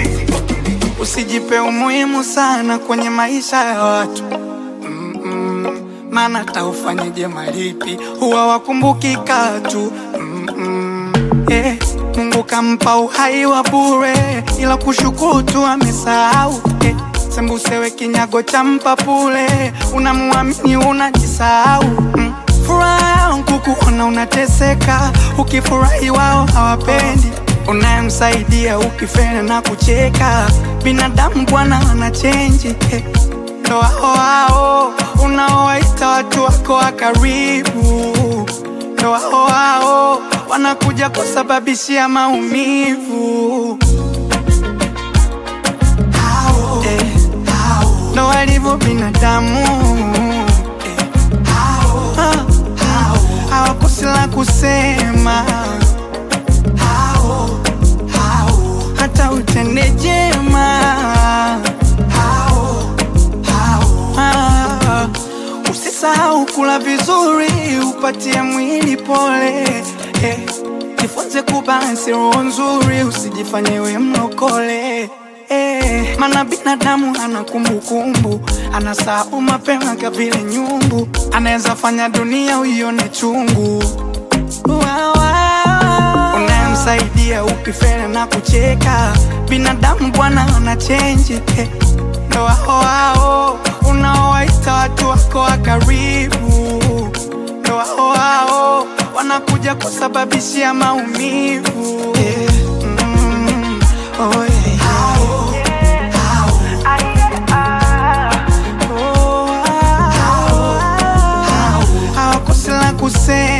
Usijipe umuhimu sana kwenye maisha ya watu Mm-mm. Maana taufanyeje malipi huwa wakumbuki katu Mm-mm. Eh, Mungu kampa uhai wa bure, ila kushukuru tu amesahau eh, sembusewe kinyago cha mpapule, unamuamini unajisahau mm. Furaha yangu kuona unateseka, ukifurahi wao hawapendi unayemsaidia ukifena na kucheka. Binadamu bwana wana chenji eh. Ndo hao hao unaowaita watu wako wa karibu, ndo hao hao wanakuja kusababishia maumivu hao, eh, hao. Ndo walivyo binadamu eh, hao, hao. hawakosi la kusema hao, hao. hata utende jema hao, hao. Ah, Usisahau kula vizuri, upatie mwili pole eh. Jifunze kubalansi roho nzuri, usijifanye we mlokole eh. Mana binadamu ana kumbukumbu, anasahau mapema kama vile nyumbu, anaweza fanya dunia uione chungu unayemsaidia ukifela na kucheka. Binadamu bwana ana chenji eh. Ndo hao hao unaowaita watu wako wa karibu, ndo hao hao wanakuja kusababishia maumivu eh. mm, oh yeah. Hao, hao. Oh, hao, hao. hawakosi la kusema